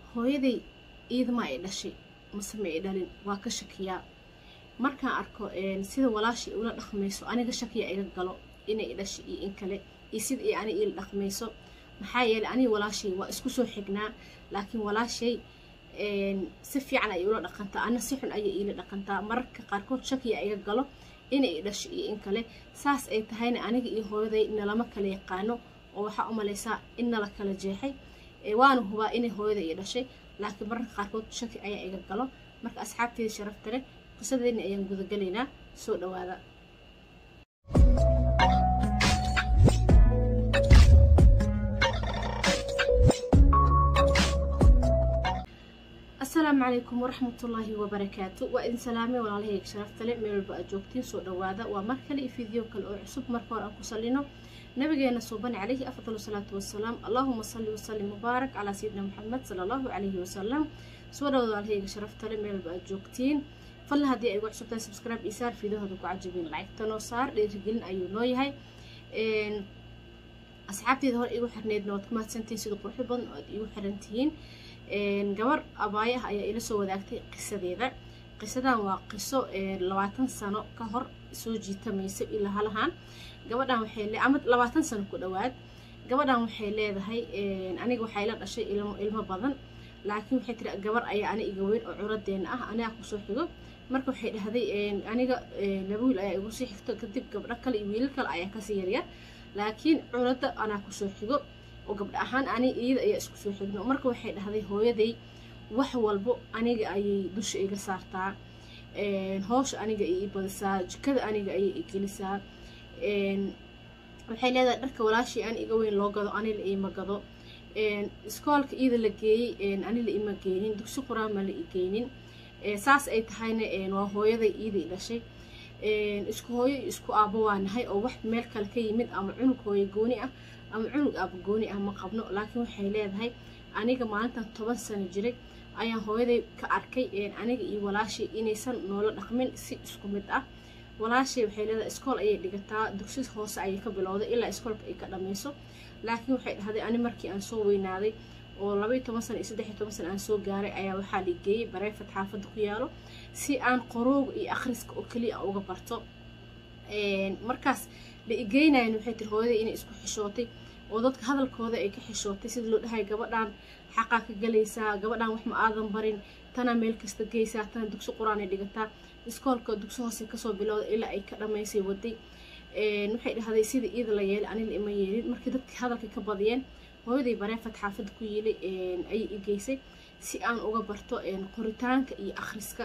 hooyaday iidama ay dhashay mase ma ay dhalin waa ka shakiyaa markaan arko sida walaashii ula dhaqmayso aniga shakiya iga galo inay dhashay iyo in kale iyo sida ay ani iila dhaqmayso maxaa yeelay aniga walaashay waa isku soo xignaa laakiin walaashay si fiican ayay ula dhaqantaa ana si xun ayay iila dhaqantaa mararka qaarkood shakiya iga galo inay dhashay iyo in kale saas ay tahayna aniga iyo hooyaday nalama kala yaqaano oo waxaa u malaysaa in nala kala jeexay waana hubaa inay hooyada ii dhashay laakiin mararka qaarkood shaki ayaa iga galo marka asxaabteeda sharafta leh qisadeedna ayaan gudagelaynaa soo dhawaada asalaamu calaykum waraxmatullaahi wabarakaatu waa idin salaamay walaalahayga sharafta leh meel walba aad joogtiin soo dhawaada waa mar kale iyo fiideo kale oo cusub marka hore aan ku salino nabigeena suuban calayhi afdalu salaatu wasalaam allaahuma salli wasallim mubaarak calaa sayidina maxamed sala allahu calayhi wasalam soo dhawaada walaalahayga sharafta leh meel walba aad joogtiin fadlan haddii ay ugu cusubtahay subscribe iyo saar fiidahooda ku cajabin lacagta noo saar dhiirigelin ayuu noo yahay asxaabteeda hore igu xirneedna waad ku mahadsantihiin sida quruxda badan oo aad igu xiran tihiin gabar abaaye ah ayaa ila soo wadaagtay qisadeeda qisadan waa qiso labaatan sano ka hor soo jiitamaysa ilaa halahan gabadhan waxay ama labaatan sano ku dhowaad gabadhan waxay leedahay aniga waxay la dhashay ilmo badan laakiin waxay tiri gabar ayaa ani iga weyn oo curadeena ah aniga kusoo xigo marka waxay dhahday aniga laba wiil ayaa igu sii xigto kadib gabdho kale iyo wiilal kale ayaa kasii yaryar laakiin curada anaa kusoo xigo oo gabdha ahaan ani iyada ayaa isku soo xigno marka waxay dhahday hooyaday wax walbo aniga ayay dusha iga saartaa hoosha aniga ay i badisaa jikada aniga ayay i gelisaa waxay leedahay dharka walaashii ani iga weyn loo gado ani la iima gado iskoolka iyada la geeyey ani la ima geynin dugsi quraan ma la i geynin saas ay tahayna waa hooyaday iyada i dhashay isku hooyo iyo isku aabo waa nahay oo wax meel kale ka yimid ama cunug hooyo gooni ah ama cunug aaba gooni ah ma qabno laakiin waxay leedahay aniga maalintan toban sano jiray ayaan hooyaday ka arkay aniga iyo walaashay inaysan noola dhaqmin si isku mid ah walaashay waxay leedahay iskool ayay dhigataa dugsi hoose ayay ka bilowday ilaa iskoolka ay ka dhammayso laakiin waxay dhahday ani markii aan soo weynaaday oo labaiyo toban sano iyo saddex iyo toban sano aan soo gaaray ayaa waxaa la geeyey bareefad xaafadda ku yaalo si aan qorooga iyo akhriska oo keliya uga barto markaas la igeynayan waxay tiri hooyaday inay isku xishootay oo dadka hadalkooda ay ka xishootay sida loo dhahay gabadhan xaqaa ka galaysaa gabadhan wax ma aadan barin tanaa meel kasta geysaa tana dugsi qur-aan ay dhigataa iskoolka dugsi hoose kasoo bilowda ilaa ay ka dhammaysay waday waxay dhahday sida iida la yeelay anila ima yeelin markii dadkii hadalka ka badiyeen hooyaday bareefad xaafadda ku yiilay ayay i geysay si aan uga barto qoritaanka iyo akhriska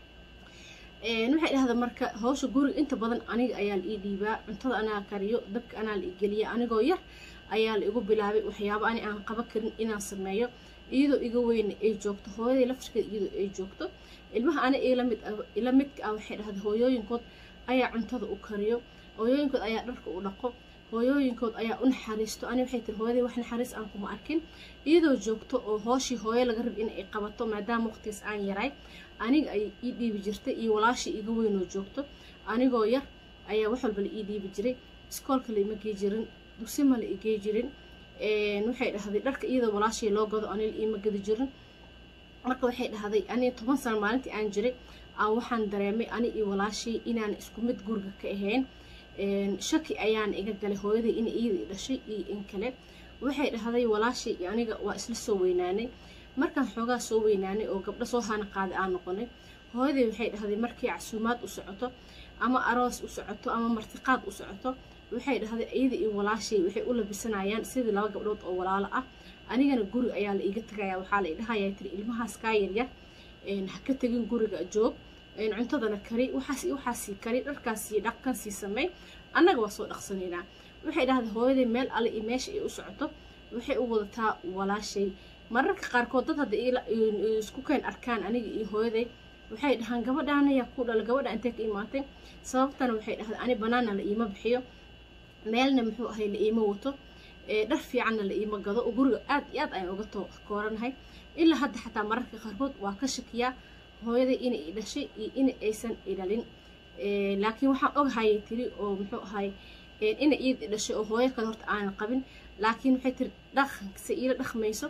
waxay dhahda marka hawsha guriga inta badan aniga ayaa la ii dhiibaa cuntada anaa kariyo dabka anaa la igeliya anigoo yar ayaa la igu bilaabay waxyaabo ani aan qaba karin inaan sameeyo iyadoo iga weyna ay joogto hooyaday laftirkeeda iyadoo ay joogto ilmaha ani ila midka ah waxay dhahda hooyooyinkood ayaa cuntada u kariyo hooyooyinkood ayaa dharka u dhaqo hooyooyinkood ayaa u naxariisto ani waxay tiri hooyaday wax naxariis aan kuma arkin iyadoo joogto oo hooshii hooyo laga rab in ay qabato maadaama waqtigaas aan yaray aniga ayay ii dhiibi jirtay iyo walaashii iga weynoo joogto anigoo yar ayaa wax walba la ii dhiibi jiray iskoolka laima gey jirin dugsi ma la igey jirin waxay dhahday dharka iyadoo walaashii loo gado ani la iima gadi jirin marka waxay dhahday aniga toban sano maalintii aan jiray aan waxaan dareemay ani iyo walaashii inaan isku mid guriga ka ahayn shaki ayaan iga galay hooyaday in iyada dhashay iyo in kale waxay dhahday walaashay iyo aniga waa isla soo weynaanay markaan xoogaa soo weynaanay oo gabdho soo hana qaaday aan noqonay hooyaday waxay dhahday markii casuumaad u socoto ama aroos u socoto ama martiqaad u socoto waxay dhahday iyada iyo walaashay waxay u labisanayaan sidii laba gabdhood oo walaalo ah anigana guri ayaa la iiga tagaya waxaa la idhahayaa tiri ilmahaas kaa yaryar ha ka tegin guriga joog cuntadana kari waxaas waxaasii kari dharkaasii dhaqkansii samey annaga waa soo dhaqsanaynaa waxay dhahday hooyaday meel alle iyo meesha ay u socoto waxay u wadataa walaashay mararka qaarkood dad hadda isku keen arkaan aniga iyo hooyaday waxay dhahaan gabadhaan ayaa ku dhala gabadha intee ka imaatay sababtana waxay dhahday ani banaana la iima bixiyo meelna muxuu ahay la iima wato dhar fiicanna la iima gado oo guriga aad iyo aad ayaan uga kooranahay ilaa hadda xataa mararka qaarkood waa ka shakiyaa hooyaday inay i dhashay iyo in aysan idhalin laakiin waxaan ogahayay tiri oo muxuu ahay inay iid i dhashay oo hooyo kale horta aanan qabin laakiin waxay tiri dhaqanse iila dhaqmayso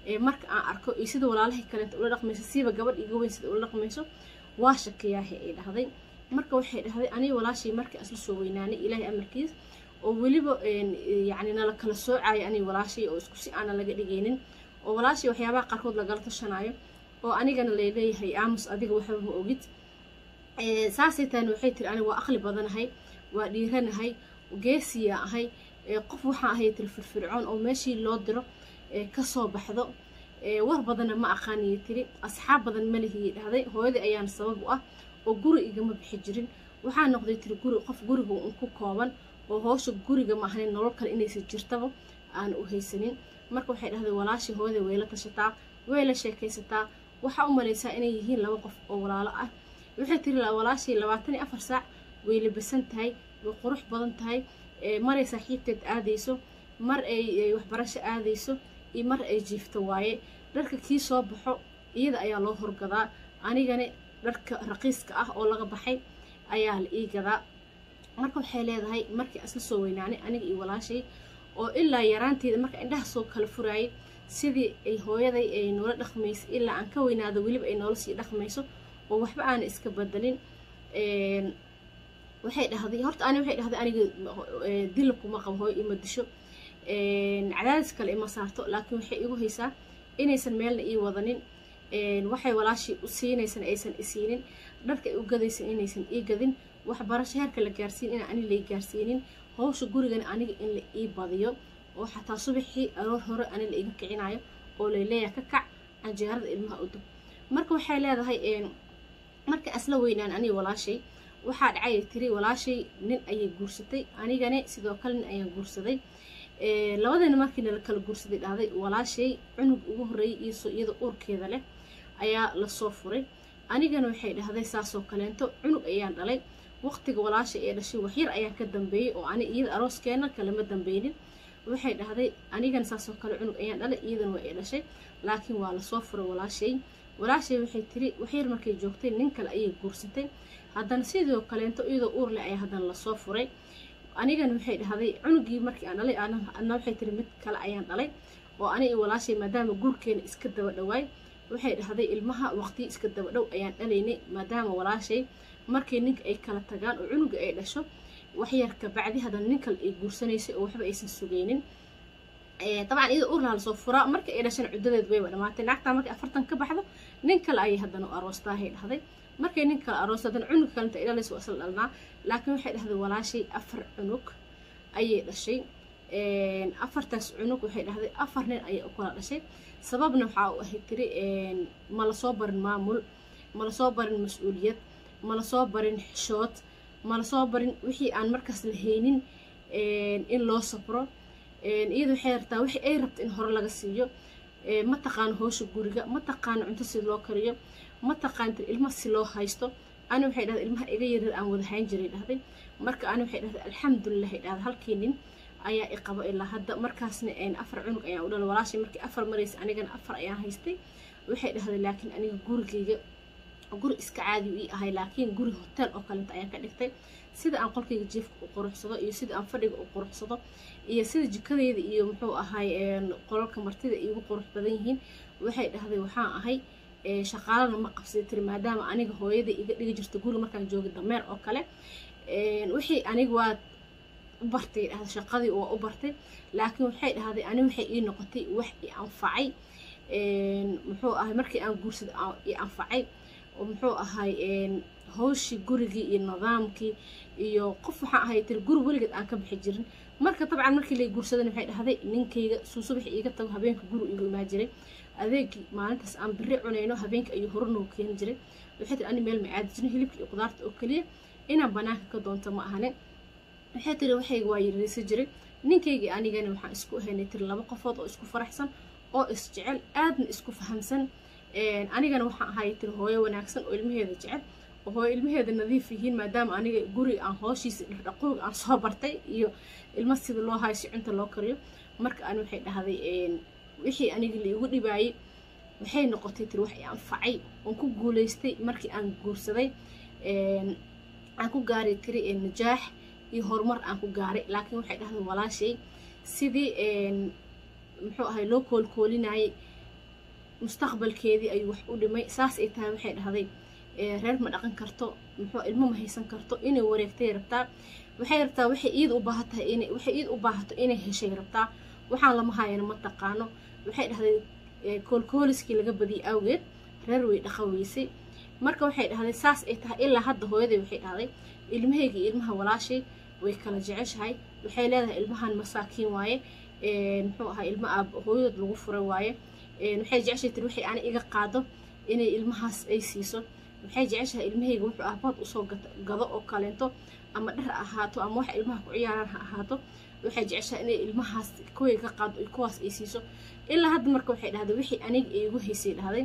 marka aan arko iyo sida walaalahii kaleenta ula dhaqmayso siiba gabadh iga weyn sida ula dhaqmayso waa shakiyaahe ay dhahday marka waxay dhahday aniga walaashay markii asla soo weynaanay ilaahay amarkiis oo weliba yacni nala kala soocayo aniga walaashay oo isku si aana laga dhigaynin oo walaashay waxyaabaha qaarkood lagala tashanaayo oo anigana laleeyahay aamus adiga waxba ma ogid saasay tahayna waxay tiri aniga waa aqli badanahay waa dhiiranahay geesiya ahay qof waxaan ahay tiri firfircoon oo meeshii loo diro kasoo baxdo war badanna ma aqaaniyo tiri asxaab badan ma lihiyi dhahday hooyadii ayaana sabab u ah oo guri igama bixi jirin waxaa noqday tiri guri qof guriga un ku kooban oo hoosha guriga ma ahayn nolol kale inaysan jirtaba aan u haysanin marka waxay dhahday walaashii hooyada way la tashataa way la sheekaysataa waxaa u malaysaa inay yihiin laba qof oo walaalo ah waxay tiri walaashii labaatan iyo afar saac way labasan tahay way qurux badan tahay maray saaxiibteed aadayso mar ay waxbarasho aadayso iyo mar ay jiifto waaye dharka kii soo baxo iyada ayaa loo horgadaa anigana dharka raqiiska ah oo laga baxay ayaa la ii gadaa marka waxay leedahay markii asla soo weynaanay aniga iyo walaashay oo ilaa yaraanteeda marka indhaha soo kala furaayay sidii ay hooyaday ay noola dhaqmayso ilaa aan ka weynaado weliba ay noola sii dhaqmayso oo waxba aana iska bedelin waxay dhahday horta ani waxay dhahday aniga dila kuma qabo hooyo ima disho cadaadis kale ima saarto laakiin waxay igu haysaa inaysan meelna ii wadanin waxay walaashii u siinaysan aysan isiinin dharka ay u gadaysan inaysan ii gadin waxbarasho heerka la gaarsiin inaan ani lay gaarsiinin hawsha gurigana aniga in la ii badiyo oo xataa subaxii aroor hore ani la iga kicinayo oo layleeyaha ka kac canjeerada ilmaha u dub marka waxay leedahay marka asla weynaan aniga walaashay waxaa dhacay tiri walaashay nin ayay guursatay anigane sidoo kale nin ayaan guursaday labadana markiina la kala guursaday dhahday walaashay cunug ugu horreeyay iiso iyada uurkeeda leh ayaa lasoo furay anigana waxay dhahday saasoo kaleento cunug ayaan dhalay waqtiga walaasha ee dhashay waxyar ayaan ka dambeeyey oo ani iyada arooskeena kalama dambeynin waxay dhahday anigana saasoo kale cunug ayaan dhalay iyadana waa ay dhashay laakiin waa lasoo furay walaashay walaashay waxay tiri waxyar markay joogtay nin kale ayay guursatay haddana sidoo kaleento iyadoo uur leh ayaa haddana lasoo furay anigana waxay dhahday cunugii markii aan dhalay ana waxay tiri mid kale ayaan dhalay oo ani iyo walaashay maadaama guurkeena iska daba dhawaay waxay dhahday ilmaha waqtiyi iska daba dhow ayaan dhalaynay maadaama walaashay markii ninka ay kala tagaan oo cunuga ay dhasho waxyar kabacdi haddana nin kale ay guursanaysay oo waxba aysan sugaynin dabcan iyada urlaha lasoo furaa markii ay dhashana cuddadeed wayba dhamaatay naagtaa markay afartan ka baxdo nin kale ayay haddana u aroostaahay dhahday markay nin kale aroosta haddana cunug kalenta ay dhalaysa waa isla dhalnaa laakiin waxay dhahday walaashay afar cunug ayay dhashay afartaas cunug waxay dhahday afar nin ayay u kala dhashay sababna waxaa u ahay tiri ma lasoo barin maamul ma lasoo barin mas-uuliyad ma lasoo barin xishood ma lasoo barin wixii aan markaas la haynin in loo sabro iyada waxay rabtaa wixii ay rabta in hore laga siiyo ma taqaano hoosha guriga ma taqaano cunto si loo kariyo ma taqaano ilma si loo haysto ani waxay dhahday ilmaha iga yaryar aan wada hayn jiray dhahday marka ani waxay dhahday alxamdulilah dhahday halkii nin ayaa i qabo ilaa hadda markaasna afar cunug ayaan u dhalay walaashay markii afar maraysa anigana afar ayaan haystay waxay dhahday laakiin aniga gurigayga guri iska caadi ii ahay laakiin guri hotel oo kalenta ayaan ka dhigtay sida aan qolkayga jiifka u quruxsado iyo sida aan fadhiga u quruxsado iyo sida jikadeyda iyo muxuu ahay qolalka martida iigu qurux badan yihiin waxay dhahday waxaan ahay shaqaalana ma qabsay tiri maadaama aniga hooyada iga dhigi jirta guri markaan joogay dameer oo kale wixii aniga waa u bartay dhahday shaqadii waa u bartay laakiin waxay dhahday ani waxay ii noqotay wax i anfacay muxuu ahay markii aan guursaday i anfacay oo muxuu ahay hawshii gurigii iyo nidaamkii iyo qof waxaan ahay tiri guri weligeed aan ka bixi jirin marka dabcan markii lay guursadan waxay dhahday ninkayga suu subax iiga tago habeenka guri igu imaa jiray adeegii maalintaas aan biri cunayno habeenka ayuu horanoo keeni jiray waxay tiri ani meel ma aadi jirin hilibka iyo qudaarta oo keliya inaan banaanka ka doonto ma ahane waxay tiri waxayga waa yaraysan jiray ninkaygii anigana waxaan isku ahaynay tiri laba qofood oo isku faraxsan oo isjecel aadna isku fahamsan anigana waxaan ahay tiri hooyo wanaagsan oo ilmaheeda jecel oo hooyo ilmaheeda nadiif yihiin maadaama aniga guri aan hooshiisa dhaqdhaqooga aan soo bartay iyo ilma sida loo hayo si cunta loo kariyo marka ani waxay dhahday wixii aniga laigu dhibaayay waxay noqotay tiri wax i anfacay oon ku guulaystay markii aan guursaday aan ku gaaray tiri najaax iyo horumar aan ku gaaray laakiin waxay dhahday walaashay sidii muxuu ahay loo koolkoolinayay mustaqbalkeedii ayuu wax u dhimay saas ay tahay waxay dhahday reer ma dhaqan karto muxuu ilmo ma haysan karto inay wareegtay rabtaa waxay rabtaa waxay iid u baahatahay inay waxay iid u baahato inay heshay rabtaa waxaan lama haayana ma taqaano waxay dhahday koolkooliskii laga badiyay awgeed reer way dhaqan weysay marka waxay dhahday saas ay tahay ilaa hadda hooyaday waxay dhahday ilmahayga iyo ilmaha walaashay way kala jeceshahay waxay leedahay ilmahan masaakiin waaye muxuu ahaa ilmo aab hooyadood lagu furay waaye waxay jeceshay tiri waxay ani iga qaado inay ilmahaas ay siiso waxay jeceshahay ilmahayga wuxuu aabaad usoo gado oo kaleento ama dhar ahaato ama wax ilmaha ku ciyaaraan ha ahaato waxay jeceshahay inay ilmahaas kuway ka qaado kuwaas ay siiso ilaa hadda marka waxay dhahday wixii aniga ay igu haysay dhahday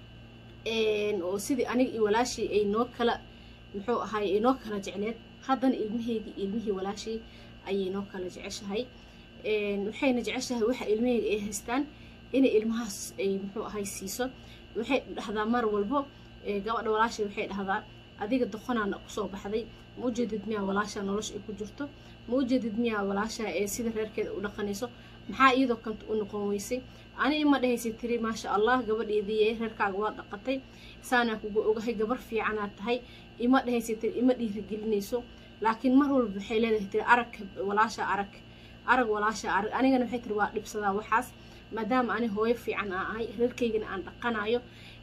oo sidii aniga iyo walaashii ay noo kala muxuu ahaay ay noo kala jecleed haddana ilmahayga iyo ilmihii walaashii ayay noo kala jeceshahay waxayna jeceshahay waxa ilmahayga ay haystaan inay ilmahaas ay muxuu ahay siiso waxay dhahdaa mar walbo gabadha walaashay waxay dhahdaa adiga doqonaana kusoo baxday ma ujeedid miyaa walaasha nolosha ay ku jirto ma ujeedid miyaa walaasha ee sida reerkeeda u dhaqanayso maxaa iyadoo kanta u noqon weysay ani ima dhahaysay tiri maasha allah gabadheediiye reerkaaga waa dhaqatay saanaa kugu ogahay gabar fiicanaad tahay ima dhahaysay tiri ima dhiirigelinayso laakiin mar walba waxay leedahay tiri arag walaasha arag arag walaasha arag anigana waxay tiri waa dhibsadaa waxaas maadaama ani hooyo fiican aan ahay reerkaygana aan dhaqanayo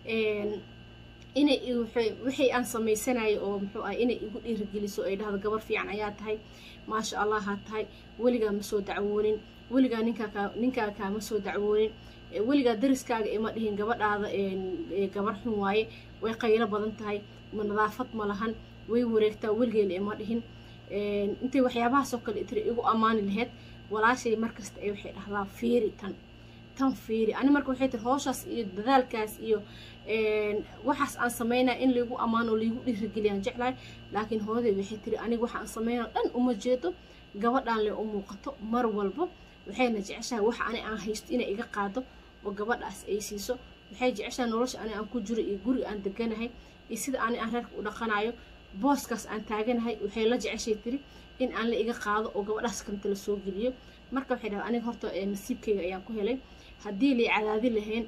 inay wixii aan samaysanayo oo muxuu ah inay igu dhiirigeliso ay dhahdo gabar fiican ayaa tahay maasha allah haa tahay weligaa ma soo dacwoonin weligaa ninkaa ninkaaga kaama soo dacwoonin weligaa dariskaaga ima dhihin gabadhaada gabar xun waaye way qaylo badan tahay ma nadaafad ma lahan way wareegtaa weligeela ima dhihin intay waxyaabahaasoo kale tiri igu ammaani laheyd walaashay markasta ay waxay dhahdaa fiiri tan tan fiiri ani marka waxay tiri hooshaas iyo dadaalkaas iyo waxaas aan sameynaya in laygu ammaano laygu dhiirigeliyaan jeclahay laakiin hooyaday waxay tiri aniga waxa aan sameynao dhan uma jeedo gabadhaan le u muuqato mar walbo waxayna jeceshahay waxa ani aan haysto inay iga qaado oo gabadhaas ay siiso waxay jeceshahay nolosha ani aan ku jiro iyo guriga aan deganahay iyo sida ani aan reerka u dhaqanayo booskaas aan taaganahay waxay la jeceshay tiri in aan la iga qaado oo gabadhaas kanta la soo geliyo marka waxay dhahay aniga horta nasiibkayga ayaan ku helay haddii lay cadaadi lahayn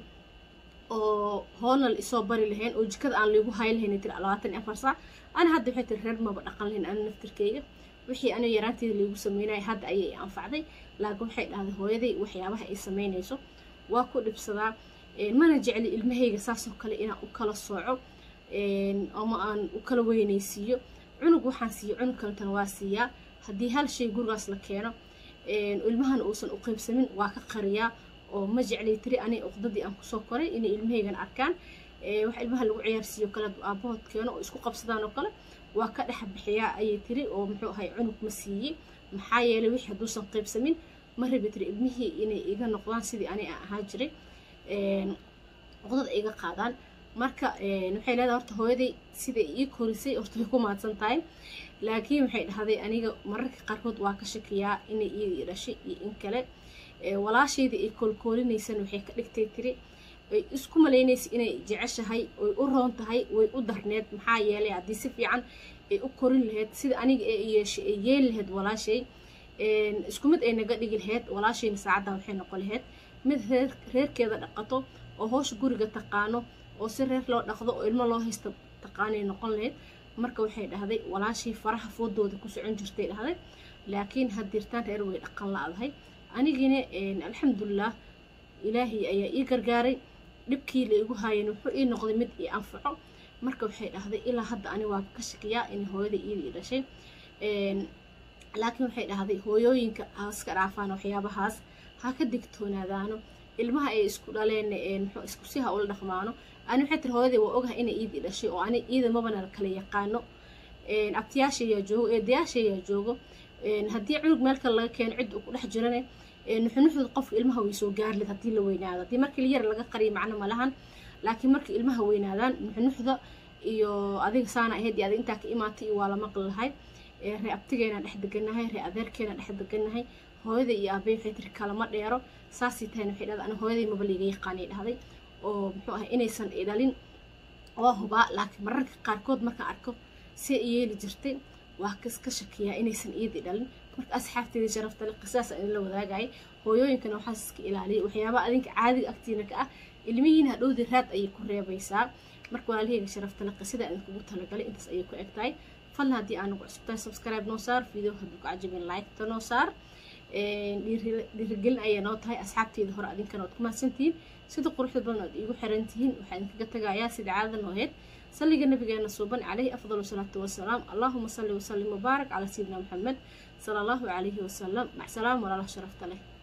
oo hoolna la isoo bari lahayn oo jikada aan laygu hay lahayn tiri labaatan iyo afar saac ani hadda waxay tiri reer maba dhaqan lahayn ani naftirkayga wixii aniga yaraanteeda laygu sameynaya hadda ayay anfacday laakiin waxay dhahday hooyaday waxyaabaha ay sameynayso waa ku dhibsadaa mana jecli ilmahayga saasoo kale inaan u kala sooco ama aan u kala weynaysiiyo cunug waxaan siiyo cunug kalentana waa siiyaa haddii hal shay gurigaas la keeno ilmahana uusan u qaybsamin waa ka qariyaa oo ma jeclay tiri ani uqdadii aan kusoo koray inay ilmahaygana arkaan wax ilmaha lagu ciyaarsiiyo kale aabahood keeno oo isku qabsadaan oo kale waa ka dhex bixiyaa ayay tiri oo muxuu ahay cunug ma siiyey maxaa yeelay wixii hadduusan qaybsamin ma rabi tiri ilmihii inay iga noqdaan sidii ani aan ahaa jiray uqdada iga qaadaan marka waxay leedahay horta hooyaday siday ii korisay horta way ku mahadsan tahay laakiin waxay dhahday aniga mararka qaarkood waa ka shakiyaa inay iyadii dhashay iyo in kale walaashaydii ay koolkoolinaysan waxay ka dhigtay tiri ay isku malaynaysa inay jeceshahay oy u roon tahay way u darneed maxaa yeelay haddii si fiican ay u korin lahayd sida aniga ee yeeshay ay yeeli lahayd walaashay isku mid ay naga dhigi lahayd walaashayna saacadda waxay noqon lahayd mid reer reerkeeda dhaqato oo hoosha guriga taqaano oo si reer loo dhaqdo oo ilmo loo haysta taqaanay noqon lahayd marka waxay dhahday walaashii faraha foodooda ku socon jirtay dhahday laakiin haddirtaan reer way dhaqan la-dahay anigina alxamdulilah ilaahay ayaa ii gargaaray dhibkii la igu haayeen wuxuu ii noqday mid ii anfaco marka waxay dhahday ilaa hadda ani waa ka shakiyaa in hooyada iidii dhashay laakiin waxay dhahday hooyooyinka haska dhaafaan waxyaabahaas ha ka digtoonaadaano ilmaha ay isku dhaleen muxuu isku si ha ula dhaqmaano ani waxay tiri hooyaday waa ogahay inay iidii dhashay oo ani iida mabana kala yaqaano abtiyaashayaa joogo eedayaashayaa joogo haddii cunug meel kale laga keeno cid uu ku dhex jirane nuxunuxda qofka ilmaha way soo gaarlid haddii la weynaado haddii markii yar laga qariyo macno ma lahan laakiin markii ilmaha weynaadaan nuxunuxda iyo adiga saana ahayd iyo adiga intaa ka imaatay iyo waa la maqli lahay ree abtigeena dhex deganahay ree adeerkeena dhex deganahay hooyada iyo aabay waxay tiri kalama dheero saasay tahayna waxay dhahday ana hooyaday maba liiga yaqaanay dhahday oo muxuu ahay inaysan idhalin waa hubaa laakiin mararka qaarkood markaan arko see yeeli jirtay waa kaska shakiyaa inaysan iidii dhalin marka asxaabteedii sharafta le qisaas aan la wadaagayay hooyooyinkana waxaas iska ilaaliyay waxyaabaha adinka caadiga agtiina ka ah ilmihiina hadhowdii raad ayay ku reebaysaa marka walaalahayga sharafta le qisada aan kugu talagalay intaas ayay ku eg tahay fadlan haddii aanagu cusubtahay subscribe noo saar video hadduu ka cajabin like-ta noo saar dhiirigelin ayay noo tahay asxaabteeda hore adinkana waad ku mahadsantihiin sida quruxda badan oad iigu xiran tihiin waxaa idinkaga tagayaa sida caadada noo aheyd salliga nabigeena suuban calayhi afdal salaatu wasalaam allahuma salli wasallim wabaarak calaa sayidina maxamed sala allahu calayhi wasalam macsalaam walaalaha sharafta leh